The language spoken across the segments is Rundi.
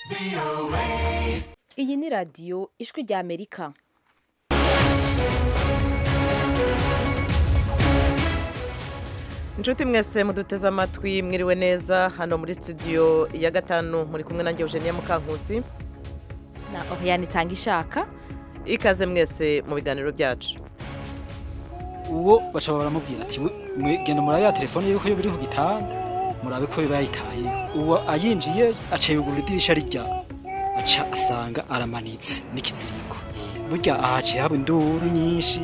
iyi ni radiyo ijwi rya amerika inshuti mwese muduteze amatwi mwiriwe neza hano muri studio ya gatanu muri kumwe nanjye eugenia mukankusi na oriyani itanga ishaka ikaze mwese mu biganiro byacu uwo baca baramubwira ati mwe genda murabe ya telefone yuko yo biri ku gitanda murabe ko bayitaye uwo ayinjiye aca yugurura idirisha rijya aca asanga aramanitse n'ikiziriko burya ahaciye haba induru nyinshi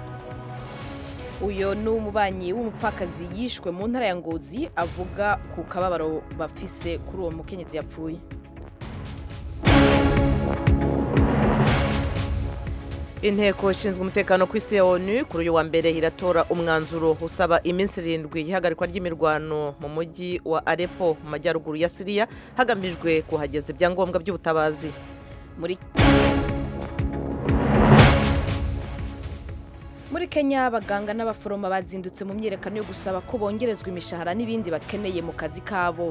uyu ni umubanyi w'umupfakazi yishwe mu ntara ya ngozi avuga ku kababaro bafise kuri uwo mukenyezi yapfuye inteko ishinzwe umutekano ku isi ya onu kuri uyu wa mbere iratora umwanzuro usaba iminsi irindwi y'ihagarikwa ry'imirwano mu mujyi wa arepo mu majyaruguru ya siriya hagamijwe kuhageza ibyangombwa by'ubutabazi muri muri kenya abaganga n'abaforoma bazindutse mu myiyerekano yo gusaba ko bongerezwa imishahara n'ibindi bakeneye mu kazi kabo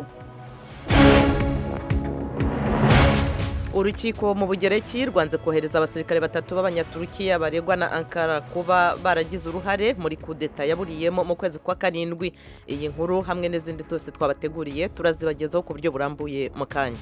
urukiko mu bugereki rwanze kohereza abasirikare batatu b'abanyaturukiya baregwa na ankara kuba baragize uruhare muri kudeta yaburiyemo mu kwezi kwa karindwi iyi nkuru hamwe n'izindi zose twabateguriye turazibagezaho ku buryo burambuye mu kanya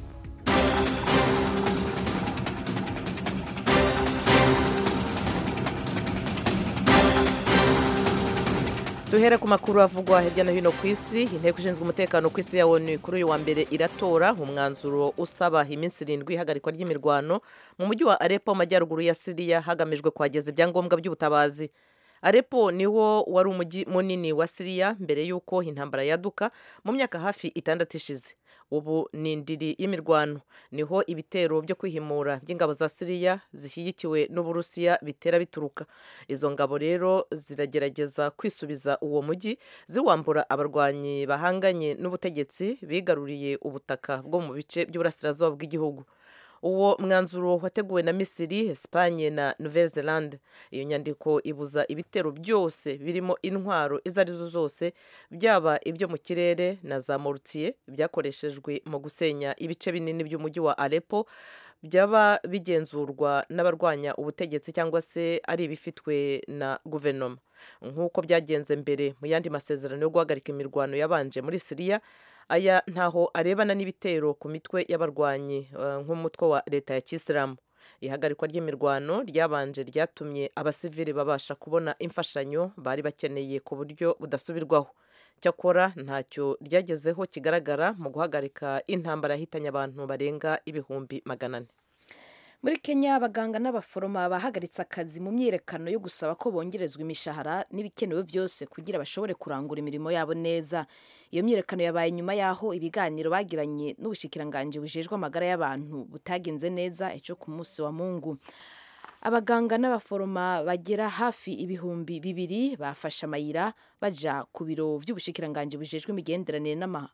duhere ku makuru avugwa hirya no hino ku isi inteko ishinzwe umutekano ku isi ya onu kuri uyu wa mbere iratora umwanzuro usaba iminsi irindwi ihagarikwa ry'imirwano mu mujyi wa arepo mu majyaruguru ya siriya hagamijwe kuhageza ibyangombwa by'ubutabazi arepo niwo wari umujyi munini wa siriya mbere y'uko intambara yaduka mu myaka hafi itandatu ishize ubu ni indiri y'imirwano niho ibitero byo kwihimura by'ingabo za siriya zishyigikiwe n'uburusiya bitera bituruka izo ngabo rero ziragerageza kwisubiza uwo mujyi ziwambura abarwanyi bahanganye n'ubutegetsi bigaruriye ubutaka bwo mu bice by'uburasirazuba bw'igihugu uwo mwanzuro wateguwe na misiri esipanye na nouvelle zelande iyo nyandiko ibuza ibitero byose birimo intwaro izo arizo zose byaba ibyo mu kirere na za morutiye byakoreshejwe mu gusenya ibice binini by'umujyi wa arepo byaba bigenzurwa n'abarwanya ubutegetsi cyangwa se ari ibifitwe na guverinoma nk'uko byagenze mbere mu yandi masezerano yo guhagarika imirwano yabanje muri siriya aya ntaho arebana n'ibitero ku mitwe y'abarwanyi nk'umutwe wa leta ya kisilamu ihagarikwa ry'imirwano ryabanje ryatumye abasivili babasha kubona imfashanyo bari bakeneye ku buryo budasubirwaho cyakora ntacyo ryagezeho kigaragara mu guhagarika intambara yahitanye abantu barenga ibihumbi magana ane muri kenya abaganga n'abaforoma bahagaritse akazi mu myiyerekano yo gusaba ko bongerezwa imishahara n'ibikenewe byose kugira bashobore kurangura imirimo yabo neza iyo myiyerekano yabaye nyuma y'aho ibiganiro bagiranye n'ubushikiranganji bujejwe amagara y'abantu butagenze neza ejo ku munsi wa mungu abaganga n'abaforoma bagera hafi ibihumbi bibiri bafashe amayira baja ku biro by'ubushikiranganji bujejwe imigenderanire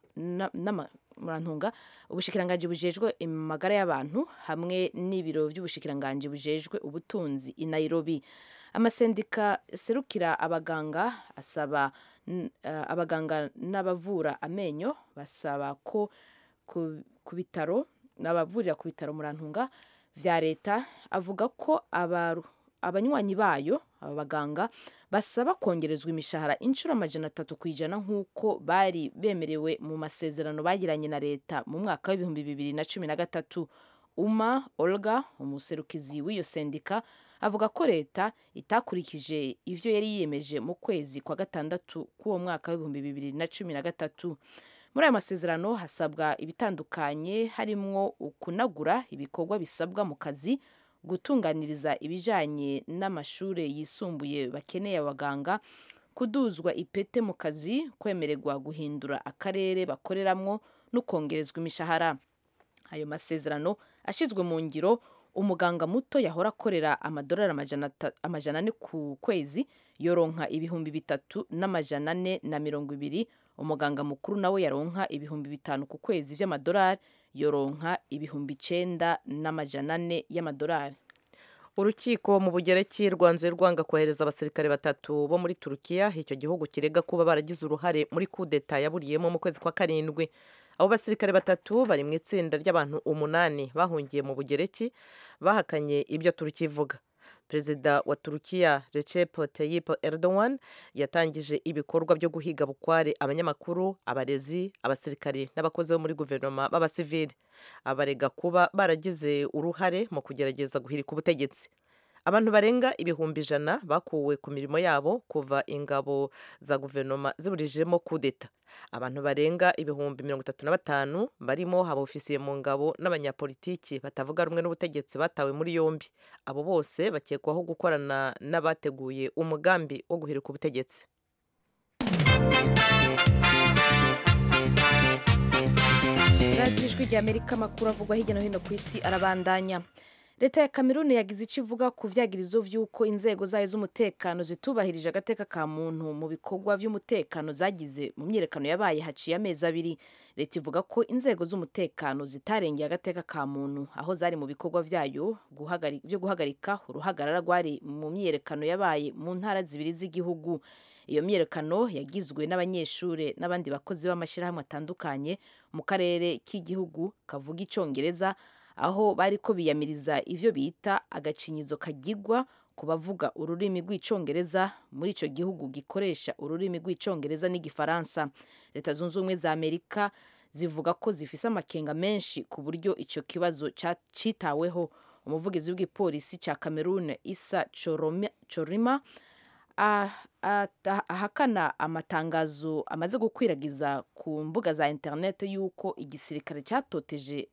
n'amarantunga ubushikiranganji bujejwe amagara y'abantu hamwe n'ibiro by'ubushikiranganji bujejwe ubutunzi i nairobi amasendika serukira abaganga asaba abaganga n'abavura amenyo basaba ko ku bitaro n'abavurira ku bitaro murantunga vya leta avuga ko abanywanyi bayo aba baganga basaba kongerezwa imishahara inshuro amajana atatu ku ijana nk'uko bari bemerewe mu masezerano bagiranye na leta mu mwaka w'ibihumbi bibiri na cumi na gatatu uma olga umuserukizi w'iyo sendika avuga ko leta itakurikije ivyo yari yiyemeje mu kwezi kwa gatandatu k'uwo mwaka w'ibihumbi bibiri na cumi na gatatu muri ayo masezerano hasabwa ibitandukanye harimwo kunagura ibikorwa bisabwa mu kazi gutunganiriza ibijanye n'amashuri yisumbuye bakeneye abaganga kuduzwa ipete mu kazi kwemererwa guhindura akarere bakoreramwo no kongerezwa imishahara ayo masezerano ashyizwe mu ngiro umuganga muto yahora akorera amadolari amajana ane ku kwezi yoronka ibihumbi bitatu n'amajana ane na mirongo ibiri umuganga mukuru nawe yaronka ibihumbi bitanu ku kwezi by'amadolari yoronka ibihumbi icenda n'amajana ane y'amadolari urukiko mu bugereki rwanzuye rwanga kohereza abasirikare batatu bo muri turukiya icyo gihugu kirega kuba baragize uruhare muri kudeta yaburiyemo mu kwezi kwa karindwi abo basirikare batatu bari mu itsinda ry'abantu umunani bahungiye mu bugereki bahakanye ibyo turukiya ivuga perezida wa turukiya recep tayyip erdogan yatangije ibikorwa byo guhiga bukware abanyamakuru abarezi abasirikari n'abakozi bo muri guverinoma b'abasivili abarega kuba baragize uruhare mu kugerageza guhirika ubutegetsi abantu barenga ibihumbi ijana bakuwe ku mirimo yabo kuva ingabo za guverinoma ziburijemo kudeta abantu barenga ibihumbi mirongo itatu na batanu barimo abofisiye mu ngabo n'abanyapolitiki batavuga rumwe n'ubutegetsi batawe muri yombi abo bose bakekwaho gukorana n'abateguye umugambi wo guhirika ubutegetsi radiyo ijwi rya amerika amakuru avugwa hirya no hino ku isi arabandanya leta ya kameruni yagize icyo ivuga ku vyagirizo vy'uko inzego zayo z'umutekano zitubahirije agateka ka muntu mu bikorwa vy'umutekano zagize mu myiyerekano yabaye haciye amezi abiri leta ivuga ko inzego z'umutekano zitarengeye agateka ka muntu aho zari mu bikorwa vyayo vyo guhagarika uruhagarara rwari mu myiyerekano yabaye mu ntara zibiri z'igihugu iyo myiyerekano yagizwe n'abanyeshuri n'abandi bakozi b'amashyirahamwe atandukanye mu karere k'igihugu kavuga icongereza aho bari ko biyamiriza ivyo bita agacinyizo kagigwa ku bavuga ururimi rw'icongereza muri ico gihugu gikoresha ururimi rw'icongereza n'igifaransa leta zunze ubumwe za amerika zivuga ko zifise amakenga menshi ku buryo ico kibazo citaweho umuvugizi w'igipolisi ca cameroon isa chorima ahakana amatangazo amaze gukwiragiza ku mbuga za interineti y'uko igisirikare cyatoteje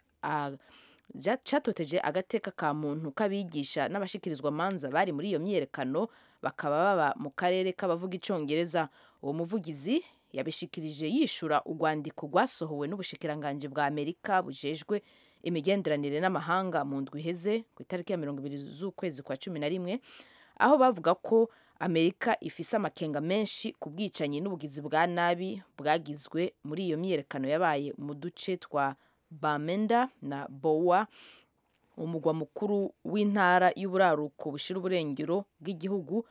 cyatoteje agateka ka muntu k'abigisha n'abashikirizwa amanza bari muri iyo myiyerekano bakaba baba mu karere k'abavuga icongereza uwo muvugizi yabishikirije yishura urwandiko rwasohowe n'ubushikiranganji bwa amerika bujejwe imigenderanire n'amahanga mu ndwi iheze ku itariki ya mirongo ibiri z'ukwezi kwa cumi na rimwe aho bavuga ko amerika ifise amakenga menshi ku bwicanyi n'ubugizi bwa nabi bwagizwe muri iyo myiyerekano yabaye mu duce twa bamenda na bowa umugwa mukuru w'intara y'uburaruko bushira uburengero bw'igihugu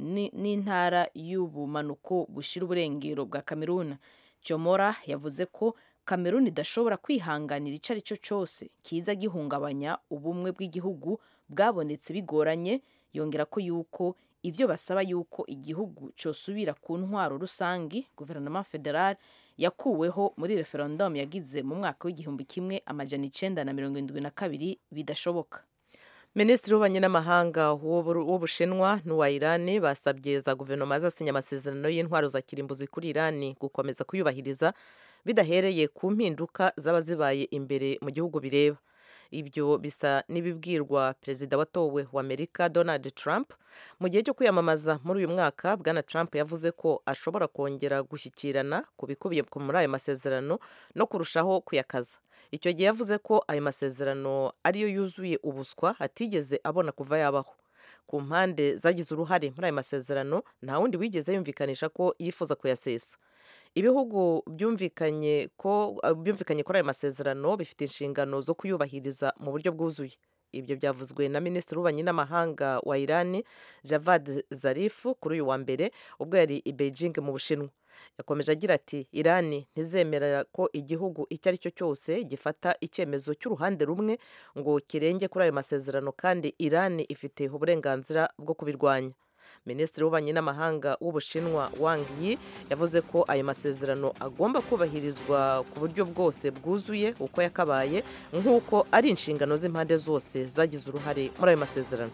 n'intara y'ubumanuko bushira uburengero bwa kameruni jomora yavuze ko kameruni idashobora kwihanganira icyo ari cyo cyose kiza gihungabanya ubumwe bw'igihugu bwabonetse bigoranye yongera ko yuko ivyo basaba yuko igihugu cosubira ku ntwaro rusangi guverinoma federal yakuweho muri referendum yagize mu mwaka w'igihumbi kimwe amajana icenda na mirongo indwi na kabiri bidashoboka minisitiri w'ububanyi n'amahanga w'ubushinwa n'uwa irani basabye za guverinoma zasinya amasezerano y'intwaro za kirimbuzi kuri irani gukomeza kuyubahiriza bidahereye ku mpinduka zaba zibaye imbere mu gihugu bireba ibyo bisa n'ibibwirwa perezida watowe wa amerika donald trump mu gihe cyo kwiyamamaza muri uyu mwaka bwana trump yavuze ko ashobora kongera gushyikirana ku bikubiye muri ayo masezerano no kurushaho kuyakaza icyo gihe yavuze ko ayo masezerano ariyo yuzuye ubuswa atigeze abona kuva yabaho ku mpande zagize uruhare muri ayo masezerano nta wundi wigeze yumvikanisha ko yifuza kuyasesa ibihugu byumvikanye ko byumvikanye kuri ayo masezerano bifite inshingano zo kuyubahiriza mu buryo bwuzuye ibyo byavuzwe na minisitiri w'ububanyi n'amahanga wa irani javad zarifu kuri uyu wa mbere ubwo yari i beijing mu bushinwa yakomeje agira ati irani ntizemera ko igihugu icyo ari cyo cyose gifata icyemezo cy'uruhande rumwe ngo kirenge kuri ayo masezerano kandi irani ifite uburenganzira bwo kubirwanya minisitiri w'ububanyi n'amahanga w'ubushinwa wang yi yavuze ko ayo masezerano agomba kubahirizwa ku buryo bwose bwuzuye uko yakabaye nk'uko ari inshingano z'impande zose zagize uruhare muri ayo masezerano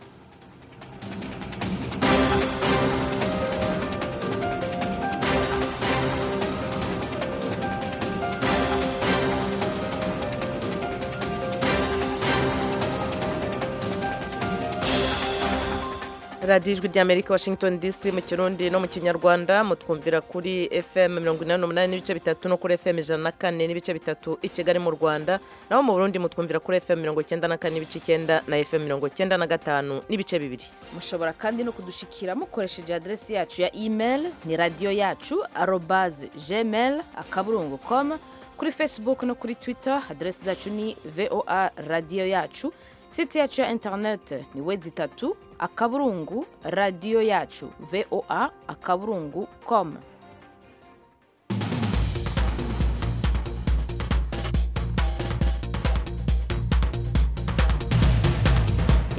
radiyo ijwi ry'amerika washington dc mu kirundi no mu kinyarwanda mutwumvira kuri fm mirongo inani n'umunani n'ibice bitatu no kuri fm ijana na kane n'ibice bitatu i kigali mu rwanda naho mu burundi mutwumvira kuri fm mirongo icyenda na kane n'ibice icyenda na fm mirongo icyenda na gatanu n'ibice bibiri mushobora kandi no kudushikira mukoresheje aderesi yacu ya email ni radiyo yacu arobaze gmail akaburungu com kuri facebook no kuri twitter aderesi zacu ni voa radiyo yacu site yacu ya interinete ni we zitatu akaburungu radiyo yacu voa akaburungu com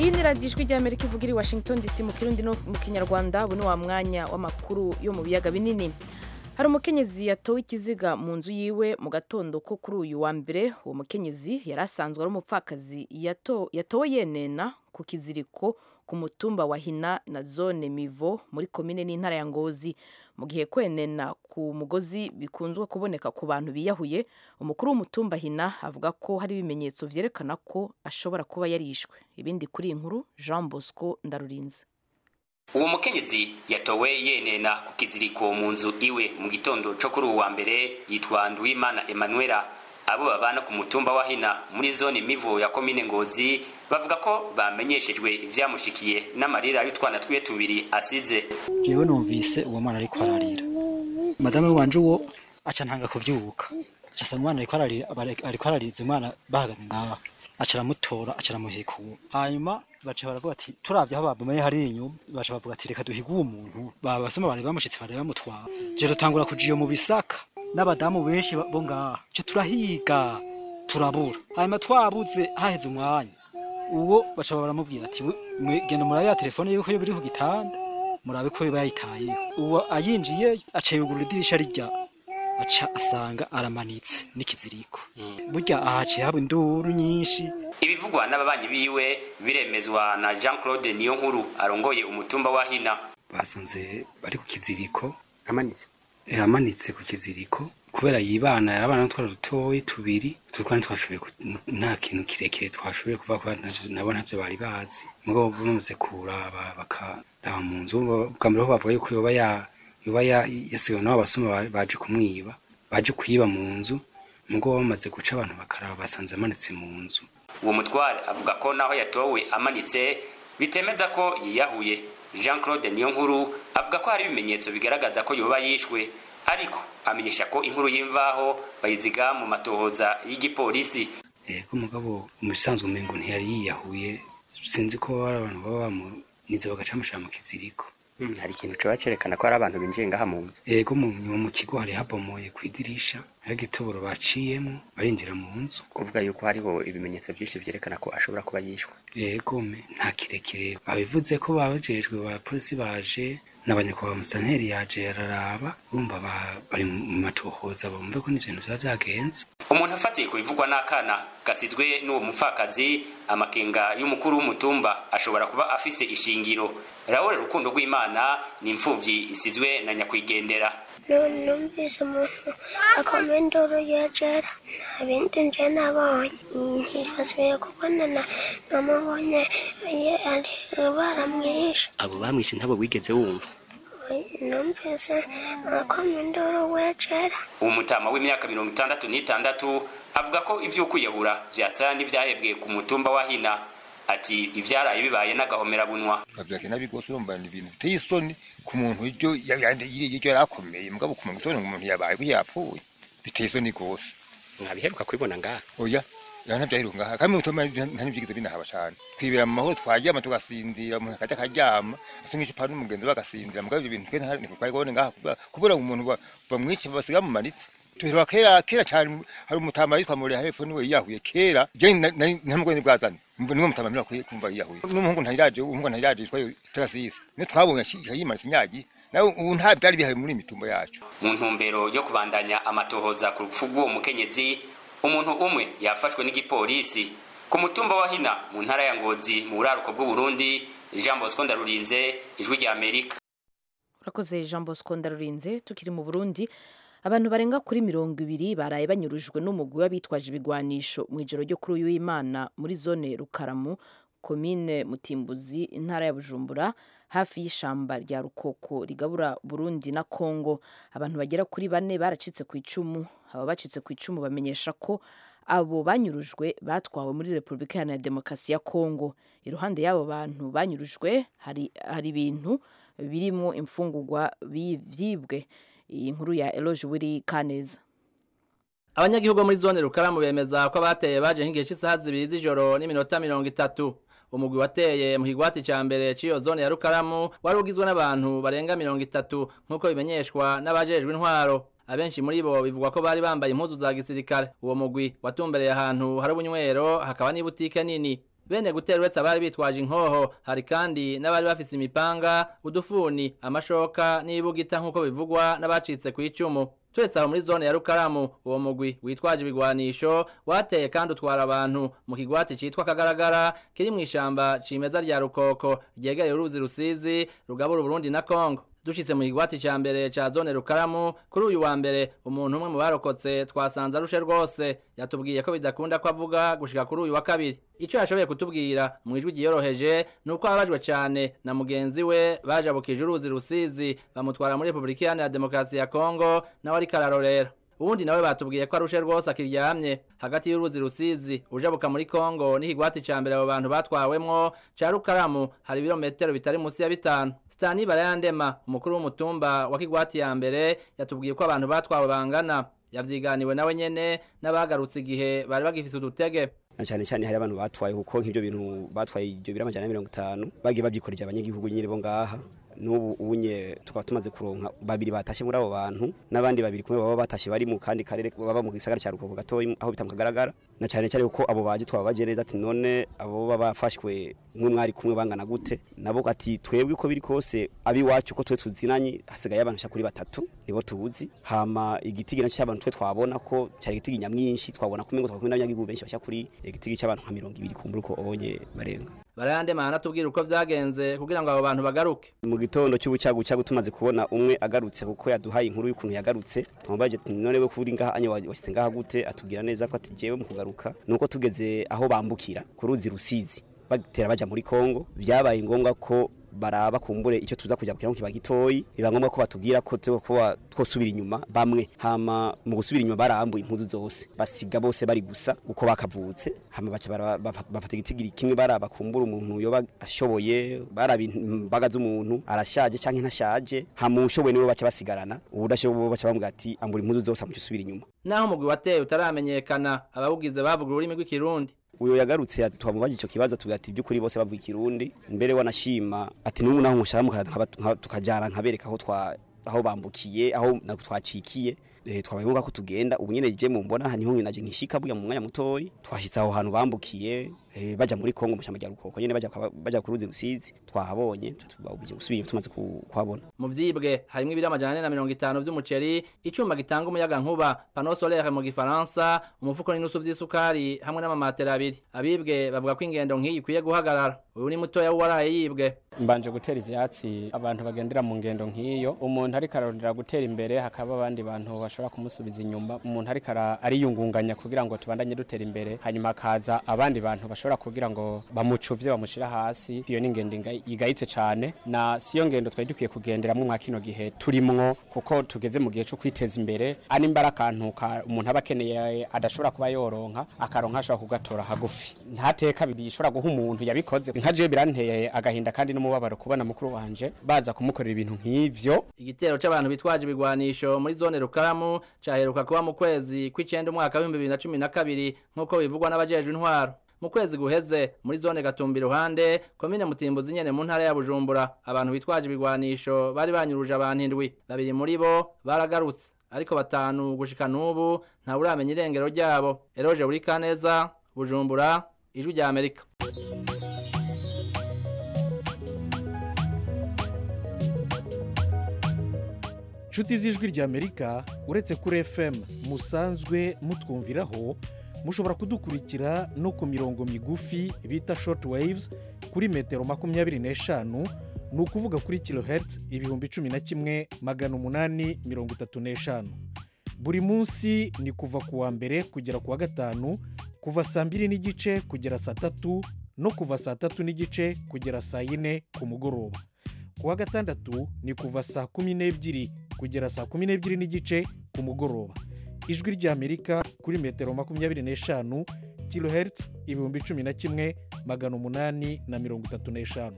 iyi ni radiyo ijwi ry'amerika ivuga iri washington dc mu kirundi no mu kinyarwanda ubu ni wa mwanya w'amakuru yo mu biyaga binini hari umukenyezi yatowe ikiziga mu nzu yiwe mu gatondo ko kuri uyu wa mbere uwo mukenyezi yari asanzwe ari umupfakazi yato- yatowe yenena ku kiziriko ku mutumba wa hina na zone mivo muri komine n'intara ya ngozi mu gihe kwenena ku mugozi bikunzwe kuboneka ku bantu biyahuye umukuru w'umutumba hina avuga ko hari ibimenyetso vyerekana ko ashobora kuba yarishwe ibindi kuri iyi nkuru jean bosco ndarurinze uwo mukenyezi yatowe yenena ku kiziriko mu nzu iwe mu gitondo co kuri uwu wa mbere yitwa nduwimana emanuela abo babana ku mutumba wa hina muri zone mivo ya komine ngozi bavuga ko bamenyeshejwe ivyamushikiye n'amarira y'utwana twiwe tubiri asize jewe numvise uwo mwana ariko ararira madame wanje uwo aca ntanga kuvyuka aca asanga umwana ariko ararira bare- ariko arariza umwana bahagaze ngaho aca aramutora aca aramuheka uwo hanyuma baca baravuga ati turavye aho babumaye hari inyuma baca bavuga ati reka duhige uwo muntu babasoma bari bamushitse bari bamutwara je dutangura kuja iyo mu bisaka n'abadamu benshi ba- bo ngaha ce turahiga turabura hanyuma twabuze haheze umwanya uwo baca baramubwira ati "We- mwe genda murabe ya telefone yuko yo biri ku gitanda murabe ko yoba yayitayeho uwo ayinjiye aca yugurura idirisha rijya aca asanga aramanitse n'ikiziriko burya ahaciye haba induru nyinshi ibivugwa n'ababanyi biwe biremezwa na jean claude niyo nkuru arongoye umutumba wa hina basanze bari ku kiziriko amanitse amanitse ku kiziriko kubera yibana yarabana n'utwana dutoyi tubiri utwo twana twashoboye ku- nta kintu kirekire twashoboye kuva kubera ntavyo- nabo ntavyo bari bazi mugabo bamaze kuraba bakaraba mu nzu bwa mbere ho bavuga yuko yoba ya yoba ya- yasigawe n'abo basuma ba- baje kumwiba baje kuyiba mu nzu mugabo bamaze guca abantu bakaraba basanze amanitse mu nzu uwo mutware avuga ko naho yatowe amanitse bitemeza ko yiyahuye jean claude niyo nkuru avuga ko hari ibimenyetso bigaragaza ko yoba yishwe ariko amenyesha ko inkuru y'imvaho bayiziga mu matohoza y'igipolisi yego mugabo mu bisanzwe umengo ntiyari yiyahuye sinzi ko hari abantu baba bamunize bagaca bamushira mu kiziriko Mm, hari ikintu coba cerekana ko hari abantu binjiye ngaha mu nzu yego mu nyuma mu kigo hari habomoye ku idirisha hari igitoboro baciyemo barinjira mu nzu kuvuga yuko hariho ibimenyetso byinshi vyerekana ko ashobora kuba yishwe yego me nta kirekire babivuze ko babajejwe ba polisi baje n'abanyakubahwa musanteri yaje yararaba urumva ba- bari mu matohoza bumve ko n'ibintu biba vyagenze umuntu afatiye ku bivugwa n'akana gasizwe n'uwo mupfakazi amakenga y'umukuru w'umutumba ashobora kuba afise ishingiro rahure rukundo rw'imana ni imfuvyi isizwe na nyakwigendera none numvise umuntu akoma induru yegera nta bindi nje nabonye ntibasubiye kubonana namubonye ye- ari baramwishe abo bamwishe ntabo wigeze wumva numvise akoma induru wegera uwo mutama w'imyaka mirongo itandatu n'itandatu avuga ko ivy'ukwiyahura vyasa n'ivyahebwe ku mutumba wa hina ati ivyaraye bibaye n'agahomerabunwa bavyake nabi rwose urumva ni ibintu biteye isoni ku muntu ivyo ivyo yari akomeye mugabo ku muntu isoni ngo umuntu yabaye ko yapfuye biteye isoni rwose mwabiheruka kubibona ngaha oya ya navyaheruka ngaha kandi mutoma nta n'ivyigeze binahaba cane twibera mu mahoro twaryama tugasinzira umuntu akaja akaryama asungisha ipanu n'umugenzi we agasinzira mugabo ivyo bintu twe nta ntitwari kubone ngaha kubera- kubera ngo umuntu ba- bamwice basiga mumanitse tuheruka kera kera cane hari umutama yitwa Muriya hepfo niwe yiyahuye kera je ntamugwe ni bwazane niwe mutama mira kumva yiyahuye n'umuhungu ntayiraje umuhungu ntayiraje yitwa Tarasisi ne twabonye yimanitse inyagi nawe ubu nta byari bihaye muri imitumba yacu mu ntumbero yo kubandanya amatohoza ku rupfu rw'uwo mukenyezi umuntu umwe yafashwe n'igipolisi ku mutumba wa hina mu ntara ya ngozi mu buraruko bw'uburundi jean bosco ndarurinze ijwi rya amerika urakoze jean bosco ndarurinze tukiri mu burundi abantu barenga kuri mirongo ibiri baraye banyurujwe n'umugwi w'abitwaje ibigwanisho mu ijoro ryo kuri uyu w'imana muri zone rukaramu komine mutimbuzi intara ya bujumbura hafi y'ishamba rya rukoko rigabura burundi na kongo abantu bagera kuri bane baracitse ku icumu aba bacitse ku icumu bamenyesha ko abo banyurujwe batwawe muri repubulika iharanira demokarasi ya kongo iruhande y'abo bantu banyurujwe hari, hari ibintu birimo imfungurwa bi- vyibwe iyi nkuru ya eloge wiri kaneza abanyagihugu muri zone rukaramu bemeza ko abateye baje nk'igihe cy'isaha zibiri z'ijoro n'iminota mirongo itatu umugwi wateye mu kigwati ca mbere c'iyo zone ya rukaramu wari ugizwe n'abantu barenga mirongo itatu nk'uko bimenyeshwa n'abajejwe intwaro abenshi muri bo bivugwa ko bari bambaye impuzu za gisirikare uwo mugwi watumbereye ahantu hari ubunywero hakaba n'ibutike nini bene gutera uretse abari bitwaje inkoho hari kandi n'abari bafise imipanga udufuni amashoka n'ibugita nk'uko bivugwa n'abacitse ku icumu turetse aho muri zone ya rukaramu uwo mugwi witwaje ibigwanisho wateye kandi utwara abantu mu kigwati citwa kagaragara kiri mu ishamba cimeza rya rukoko ryegereye uruzi rusizi rugabura uburundi na kongo dushitse mu kigwati ca mbere ca zone rukaramu kuri uyu wa mbere umuntu umwe mu barokotse twasanze arushe rwose yatubwiye ko bidakunda ko avuga gushika kuri uyu wa kabiri ico yashoboye kutubwira mu ijwi ryiyoroheje ni uko ababajwe cane na mugenzi we bajabukije uruzi rusizi bamutwara muri repubulika iharanira demokarasi ya kongo nawe ariko ararorera ubundi nawe batubwiye ko arushe rwose akiryamye hagati y'uruzi rusizi ujabuka muri kongo n'ikigwati ca mbere abo bantu batwawemwo ca rukaramu hari ibirometero bitari musi ya bitanu Stani Barayandema umukuru w'umutumba wa Kigwati ya mbere yatubwiye ko abantu batwawe bangana yavyiganiwe nawe nyene n'abagarutse igihe bari bagifise udutege na cyane cyane hari abantu batwaye kuko nk'ibyo bintu batwaye ibyo biri amajana mirongo itanu bagiye babyikorera abanyagihugu nyine bo ngaha n'ubu unye tukaba tumaze kuronka babiri batashe muri abo bantu n'abandi babiri kumwe baba batashe bari mu kandi karere baba mu gisagara cya Rukovo gatoyi aho bita mu kagaragara na cyane cyane kuko abo baje twaba baje neza ati none abo baba bafashwe mwe mwari kumwe bangana gute nabo ati twebwe uko biri kose abi wacu ko twe tuzinanye hasigaye abantu kuri batatu nibo tuzi hama igitigi nacyo cy'abantu twe twabona ko cyari igitigi nyamwinshi twabona kumwe ngo twakumwe n'abanyagihugu benshi bashya kuri igitigi cy'abantu nka 200 kumbura uko onye barenga barayandema anatubwira uko vyagenze kugira ngo abo bantu bagaruke mu gitondo cy'ubucagu cyagu tumaze kubona umwe agarutse kuko yaduhaye inkuru y'ukuntu yagarutse tumubaje none we kuri ngaha anye washyize ngaha gute atubwira neza ko ati jewe mu kugaruka nuko tugeze aho bambukira ku ruzi rusizi batera baja muri Kongo byabaye ngombwa ko baraba kumbure icyo tuza kujya kugira ngo kiba gitoyi biba ngombwa ko batubwira ko kuba twosubira inyuma bamwe hama mu gusubira inyuma barambuye impuzu zose basiga bose bari gusa uko bakavutse hama baca bafata igitigiri kimwe baraba kumbura umuntu yoba ashoboye baraba imbaga z'umuntu arashaje canke ntashaje hama ushoboye niwe baca basigarana ubudashoboye baca bamubwira ati ambura impuzu zose amuca usubira inyuma naho umugwi wateye utaramenyekana abawugize bavuga ururimi rw'ikirundi uyo yagarutse twamubaje ico kibazo tugira ati byukuri bose bavuga ikirundi mbere wanashima ati n'ubu naho nkushaka tukajana nkabereka aho twa aho bambukiye aho twacikiye twabaye ngombwa ko tugenda ubu nyene je mumbona niho naje nkishika buya mu mwanya mutoyi twashitse aho hantu bambukiye baja muri Kongo mu rya rukoko nyene baja baja ku ruzi rusizi twahabonye tubabuje gusubira tumaze kuhabona mu vyibwe harimwo ibiri amajana ane na mirongo itanu vy'umuceri icuma gitanga umuyaga nkuba pano solaire mu gifaransa umufuko n'inusu vy'isukari hamwe n'amamatera abiri abibwe bavuga ko ingendo nk'iyi ikwiye guhagarara uyu ni mutoya waraye yibwe mbanje gutera ivyatsi abantu bagendera mu ngendo nk'iyo umuntu ariko ararondera gutera imbere hakaba abandi bantu bashobora kumusubiza inyuma umuntu ariko ariyungunganya kugira ngo tubandanye dutera imbere hanyuma hakaza abandi bantu bashobora kugira ngo bamucuvye bamushira hasi iyo ni ingendo igayitse cane na siyo ngendo twari dukwiye kugenderamwo mwa kino gihe turimwo kuko tugeze mu gihe cyo kwiteza imbere ani mbara akantu umuntu aba akeneye adashobora kuba yoronka akaronka ashobora kugatora hagufi ntateka bishobora guha umuntu yabikoze nka je biranteye agahinda kandi n'umubabaro kubona mukuru wanje baza kumukorera ibintu nk'ivyo igitero c'abantu bitwaje ibigwanisho muri zone rukaramu caheruka kuba mu kwezi kw'icenda umwaka w'ibihumbi bibiri na cumi na kabiri nk'uko bivugwa n'abajejwe intwaro mu kwezi guheze muri zone gatumba iruhande komine mutimbuzi nyene mu ntara ya bujumbura abantu bitwaje ibigwanisho bari banyuruje abantu indwi babiri muri bo baragarutse ariko batanu gushika n'ubu nta uramenya irengero ryabo eroje buri kaneza bujumbura ijwi rya amerika inshuti z'ijwi rya amerika uretse kuri fm musanzwe mutwumviraho mushobora kudukurikira no ku mirongo migufi bita short waves kuri metero makumyabiri n'eshanu ni ukuvuga kuri kilohertz ibihumbi cumi na kimwe magana umunani mirongo itatu n'eshanu buri munsi ni kuva ku wa mbere kugera ku wa gatanu kuva saa mbiri n'igice kugera saa tatu no kuva saa tatu n'igice kugera saa yine ku mugoroba ku wa gatandatu ni kuva saa kumi n'ebyiri kugera saa kumi n'ebyiri n'igice ku mugoroba ijwi ry'amerika kuri metero makumyabiri n'eshanu kilohertz ibihumbi cumi na kimwe magana umunani na mirongo itatu n'eshanu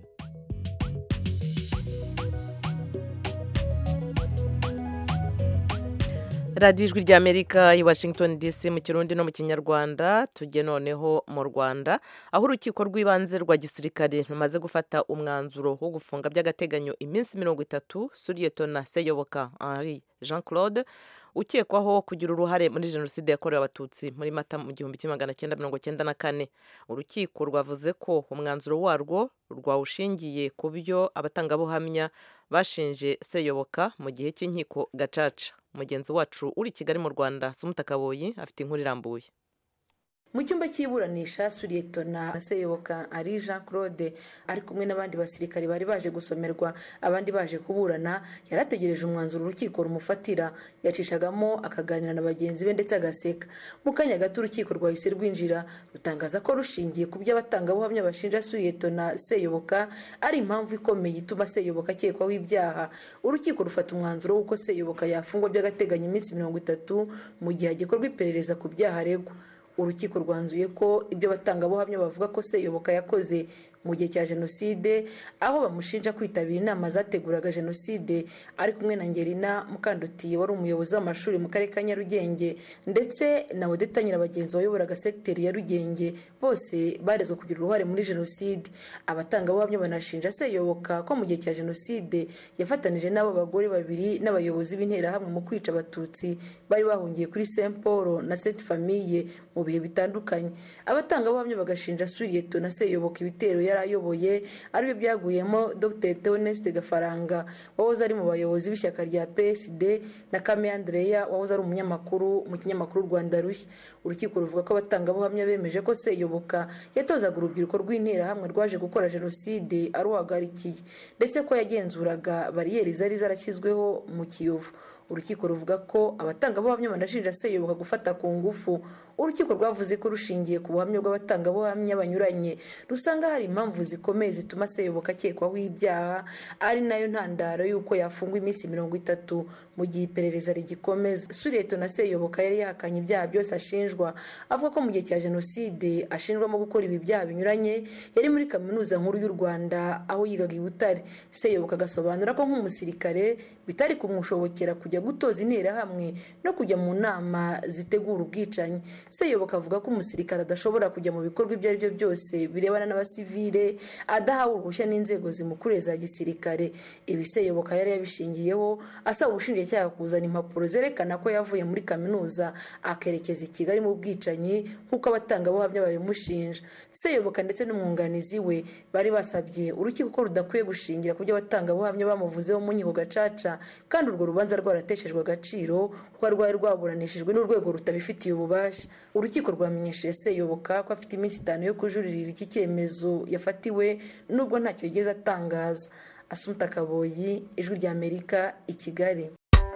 radiyo ijwi rya amerika i washington dc mu kirundi no mu kinyarwanda tujye noneho mu rwanda aho urukiko rw'ibanze rwa gisirikare rumaze gufata umwanzuro wo gufunga by'agateganyo iminsi mirongo itatu suriyetona seyoboka henri jean claude ukekwaho kugira uruhare muri jenoside yakorewe abatutsi muri mata mu gihumbi kimwe magana cyenda mirongo cyenda na kane urukiko rwavuze ko umwanzuro warwo rwawushingiye ku byo abatangabuhamya bashinje seyoboka mu gihe cy'inkiko gacaca mugenzi wacu uri i kigali mu rwanda sumutakaboyi afite inkuru irambuye mu cyumba cy'iburanisha suriyetona seyoboka ari jean claude ari kumwe n'abandi basirikare bari baje gusomerwa abandi baje kuburana yari ategereje umwanzuro urukiko rumufatira yacishagamo akaganira na bagenzi be ndetse agaseka mu kanya gato urukiko rwahise rwinjira rutangaza ko rushingiye ku byo abatangabuhamya bashinja suriyetona seyoboka ari impamvu ikomeye ituma seyoboka akekwaho ibyaha urukiko rufata umwanzuro w'uko seyoboka yafungwa by'agateganyo iminsi mirongo itatu mu gihe hagikorwa iperereza ku byaha aregwa urukiko rwanzuye ko ibyo batangabuhamya bavuga ko seyoboka yakoze mu gihe cya jenoside aho bamushinja kwitabira inama zateguraga jenoside ari kumwe na ngerina mukandutiye wari umuyobozi w'amashuri mu karere ka nyarugenge ndetse na odeta nyirabagenzi wayoboraga segiteri ya rugenge bose barezwe kugira uruhare muri jenoside abatangabuhamya banashinja seyoboka ko mu gihe cya jenoside yafatanije n'abo bagore babiri n'abayobozi b'interahamwe mu kwica abatutsi bari bahungiye kuri saint paul na saint famille mu bihe bitandukanye abatangabuhamya bagashinja suriyeto na seyoboka ibitero yari ayoboye aribyo byaguyemo dr theoneste gafaranga wahoze ari mu bayobozi b'ishyaka rya psd na kame andreya wahoze ari umunyamakuru mu kinyamakuru rwanda rushya urukiko ruvuga ko abatangabuhamya bemeje ko seyoboka yatozaga urubyiruko rw'interahamwe rwaje gukora jenoside aruhagarikiye ndetse ko yagenzuraga bariyeri zari zarashyizweho mu kiyovu urukiko ruvuga ko abatangabuhamya banashinja seyoboka gufata ku ngufu urukiko rwavuze ko rushingiye ku buhamya bw'abatangabuhamya banyuranye rusanga hari impamvu zikomeye zituma seyoboka akekwaho ibyaha ari nayo ntandaro y'uko yafungwa iminsi mirongo itatu mu gihe iperereza rigikomeza sureto na seyoboka yari yahakanye ibyaha byose ashinjwa avuga ko mu gihe cya jenoside ashinjwamo gukora ibi byaha binyuranye yari muri kaminuza nkuru y'u rwanda aho yigaga i butare seyoboka agasobanura ko nk'umusirikare bitari kumushobokera kujya gutoza interahamwe no kujya mu nama zitegura ubwicanyi seyoboka avuga ko umusirikare adashobora kujya mu bikorwa ibyo ari byo byose birebana n'abasivile adahawe uruhushya n'inzego zimukuriye za gisirikare ibi seyoboka yari yabishingiyeho asaba ubushinjacyaha kuzana impapuro zerekana ko yavuye muri kaminuza akerekeza i kigali mu bwicanyi nk'uko abatangabuhamya babimushinja seyoboka ndetse n'umwunganizi we bari basabye urukiko ko rudakwiye gushingira ku byo abatangabuhamya bamuvuzeho mu nkiko gacaca kandi urwo rubanza rwarateshejwe agaciro kuko rwari rwaburanishijwe n'urwego rutabifitiye ububasha urukiko rwamenyesheje seyoboka ko afite iminsi itanu yo kujuririra iki cyemezo yafatiwe nubwo ntacyo yigeze atangaza asumta kaboyi ijwi ry'amerika i kigali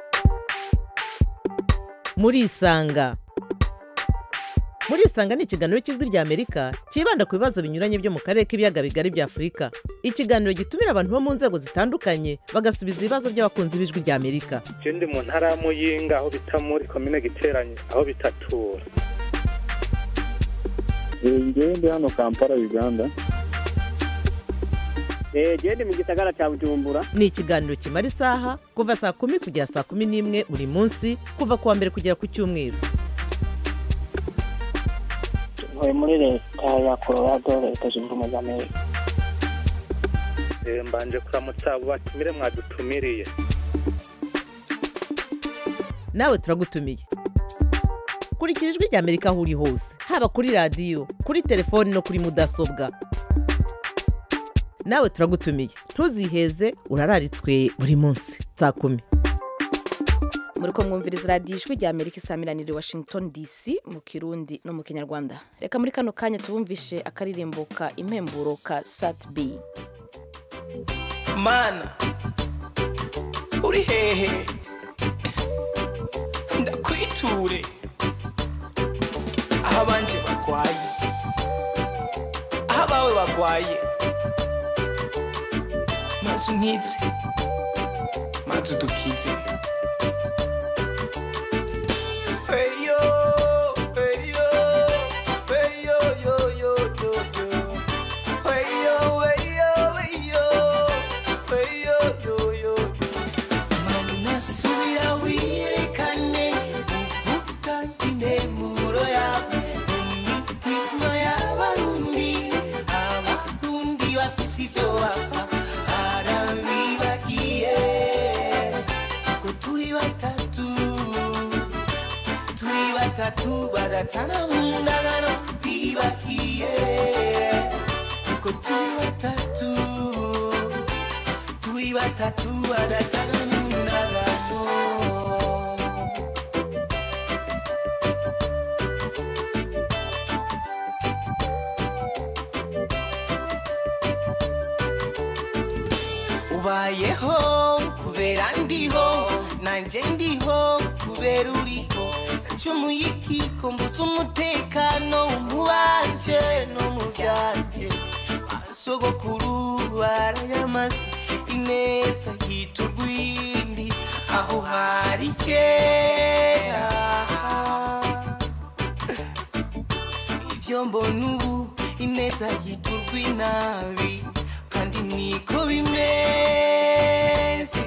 muri isanga muri isanga ni ikiganiro cy'ijwi ry'amerika cyibanda ku bibazo binyuranye byo mu karere k'ibiyaga bigari bya afurika ikiganiro gitumira abantu bo mu nzego zitandukanye bagasubiza ibibazo by'abakunzi b'ijwi ry'amerika je ndi mu ntara ya muyinga aho bita muri komine giteranye aho bitatura ngewe ndi hano kampala uganda genda mu gisagara cya bujumbura ni ikiganiro kimara isaha kuva saa kumi kugera saa kumi n'imwe buri munsi kuva ku wa mbere kugera ku cyumweru ntuye muri leta ya colorado leta zunze ubumwe za amerika Eh, mbanje kuramutsa abo batumire mwadutumiriye nawe turagutumiye kurikira ijwi ry'amerika aho uri hose haba kuri radiyo kuri telefoni no kuri mudasobwa nawe turagutumiye ntuziheze urararitswe buri munsi saa kumi muri ko mwumviriza radiyo ijwi rya amerika isamiraniye washington dc mu kirundi no mu kinyarwanda reka muri kano kanya tubumvishe akaririmbo ka impemburo ka sat b mana uri hehe ndakwiture aho abanje barwaye aho abawe barwaye maze unkize maze udukize Eyo, eyo, eyo, yo, yo, yo, yo. Eyo, eyo, eyo, eyo, yo, yo, yo. Mana subira wiyerekane ugutanga intemuro yawe mu mitima y'abarundi abarundi bafise ibyo bapfa harabibagiye ko turi badatana mu ndagano bibagiye ko turi batatu turi batatu badatana mu ndagano ubayeho kubera ndiho nanjye ndiho kubera uriho nacumuye ikiko mbutse umutekano mu banje no mu byanje basogokuru barayamaze ineza yita urwindi aho hari kera ibyo mbona ubu ineza yita urw'inabi kandi niko bimeze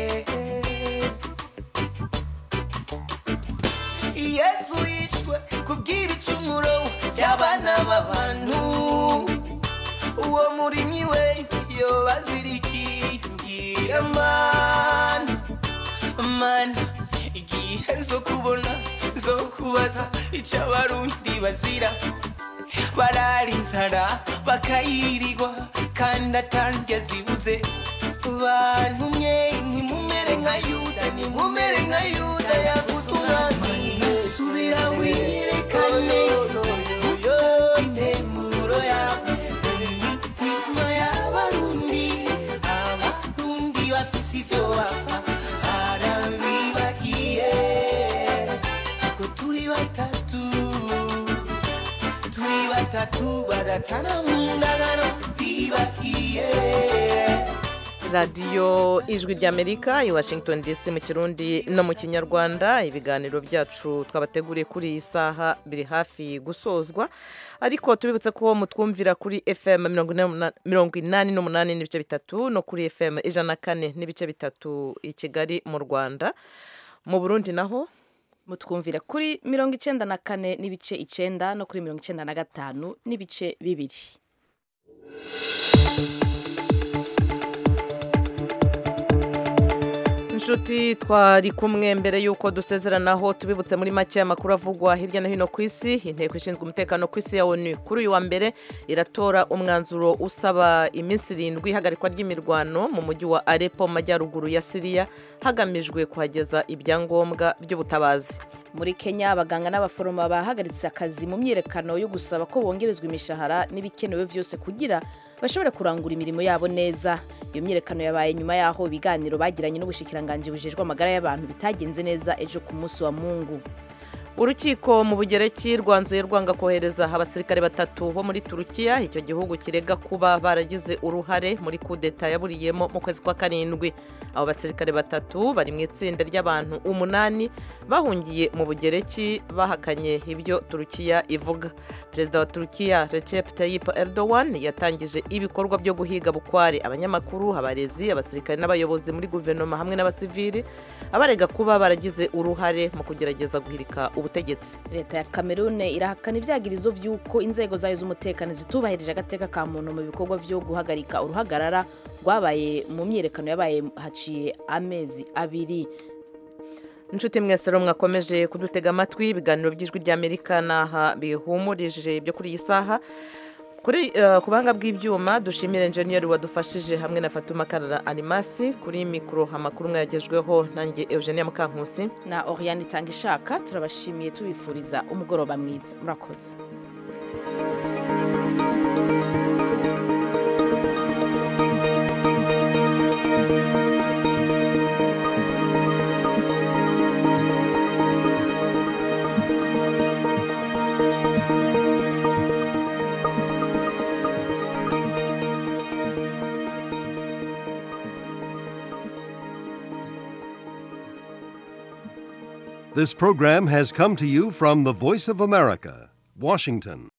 yesu yishwe kubw'ibicumuro by'abana b'abantu uwo murimyi we yobazirikigira mana mana igihe zo kubona zo kubaza icyo abarundi bazira barara inzara bakayirirwa kandi atange zibuze bantumye ntimumere nka yuda ntimumere nka yuda yaguze umwami subira wirekane intemuro yawe imitima y'abarundi abarundi bafise ibyo bapfa harabibagiye ko turi batatu turi batatu badatana mu ndagano bibagiye radiyo ijwi ry'amerika i washington dc mu kirundi no mu kinyarwanda ibiganiro byacu twabateguriye kuri iyi saha biri hafi gusozwa ariko tubibutse ko mutwumvira kuri fm mirongo inani n'umunani n'ibice bitatu no kuri fm ijana na kane n'ibice bitatu i kigali mu rwanda mu burundi naho mutwumvira kuri mirongo icyenda na kane n'ibice icyenda no kuri mirongo icyenda na gatanu n'ibice bibiri inshuti twari kumwe mbere y'uko dusezeranaho tubibutse muri make amakuru avugwa hirya no hino ku isi inteko ishinzwe umutekano ku isi ya onu kuri uyu wa mbere iratora umwanzuro usaba iminsi irindwi ihagarikwa ry'imirwano mu mujyi wa arepo mu majyaruguru ya siriya hagamijwe kuhageza ibyangombwa by'ubutabazi muri kenya abaganga n'abaforomo bahagaritse akazi mu myiyerekano yo gusaba ko bongerezwa imishahara n'ibikenewe byose kugira bashobore kurangura imirimo yabo neza iyo myiyerekano yabaye nyuma y'aho ibiganiro bagiranye n'ubushikiranganji bujejwe amagara y'abantu bitagenze neza ejo ku munsi wa mungu urukiko mu bugereki rwanzuye rwanga kohereza abasirikare batatu bo muri turukiya icyo gihugu kirega kuba baragize uruhare muri kudeta yaburiyemo mu kwezi kwa karindwi abo basirikare batatu bari mu itsinda ry'abantu umunani bahungiye mu bugereki bahakanye ibyo turukiya ivuga perezida wa turukiya recep tayyip erdogan yatangije ibikorwa byo guhiga bukware abanyamakuru abarezi abasirikare n'abayobozi muri guverinoma hamwe n'abasivili abarega kuba baragize uruhare mu kugerageza guhirika ubutegetsi leta ya kamerune irahakana ibyagirizo by'uko inzego zayo z'umutekano zitubahirije agateka ka muntu mu bikorwa byo guhagarika uruhagarara rwabaye mu myiyerekano yabaye haciye amezi abiri inshuti mwese rero mwakomeje kudutega amatwi ibiganiro by'ijwi ry'amerika n'aha bihumurije ibyo kuri iyi saha kuri ku buhanga bw'ibyuma dushimira enjeniyeri wadufashije hamwe na fatuma karara animasi kuri mikoro amakuru mwayagejweho nanjye eugenia mukankusi na oriyani itanga ishaka turabashimiye tubifuriza umugoroba mwiza murakoze This program has come to you from the Voice of America, Washington.